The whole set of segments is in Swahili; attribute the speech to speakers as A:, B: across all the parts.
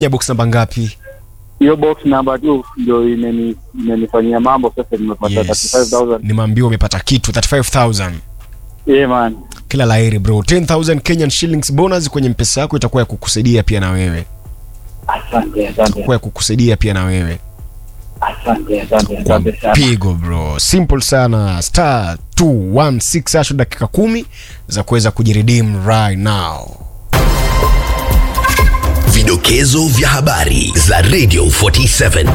A: ya box namba ngapi
B: hiyo box number 2 ndio imeni- imenifanyia mambo sasa nimepata
A: yes.
B: 35000
A: nimeambiwa umepata kitu 35000
B: yeah man
A: kila laheri bro 10000 kenyan shillings bonus kwenye mpesa yako itakuwa ya kukusaidia pia na wewe
B: asante asante
A: itakuwa ya kukusaidia pia na wewe
B: asante asante
A: kwa
B: asante sana
A: mpigo bro simple sana star 216 hasho dakika kumi za kuweza kujiredeem right now
C: Vidokezo vya habari za Radio 47.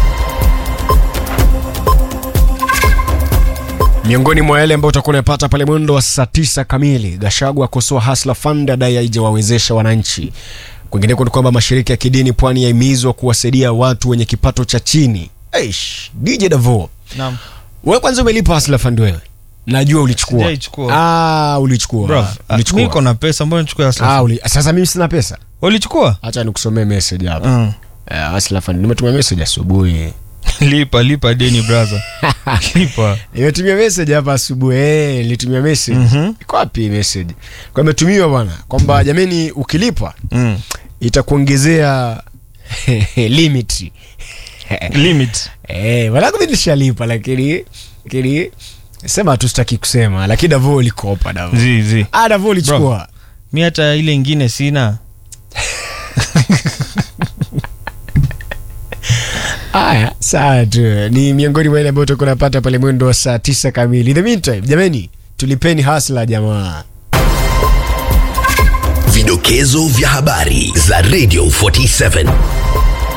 A: miongoni mwa yale ambayo utakuwa unapata pale mwendo wa saa tisa kamili gashagu akosoa hasla fund adai haijawawezesha wananchi kwingineko ni kwamba mashirika ya kidini pwani yahimizwa kuwasaidia watu wenye kipato cha chini Eish, dj davo
D: Naam.
A: wewe kwanza umelipa hasla fund wewe najua ulichukua
D: Sijaichukua.
A: ah, ulichukua
D: Bro,
A: ulichukua.
D: mimi niko na pesa, mbona nichukue
A: ah,
D: Hustler?
A: uli, sasa mimi sina pesa
D: Ulichukua?
A: hacha nikusomee message hapa
D: Mm.
A: uh, hasla fund nimetuma message asubuhi
D: lipa lipa deni brother. lipa.
A: nimetumia message hapa asubuhi eh, nilitumia message
D: Mhm.
A: iko wapi message kwa imetumiwa bwana kwamba jameni ukilipa
D: Mm.
A: itakuongezea limit
D: Limit.
A: eh wala mimi nishalipa lakini lakini sema tu sitaki kusema lakini Davo ulikopa Davo
D: Zi zi.
A: ah Davo ulichukua
D: Mi hata ile ingine sina.
A: haya sawa tu ni miongoni mwa ile ambayo tutakuwa napata pale mwendo wa saa tisa kamili in the meantime jameni tulipeni hasla jamaa
C: Vidokezo vya habari za Radio 47.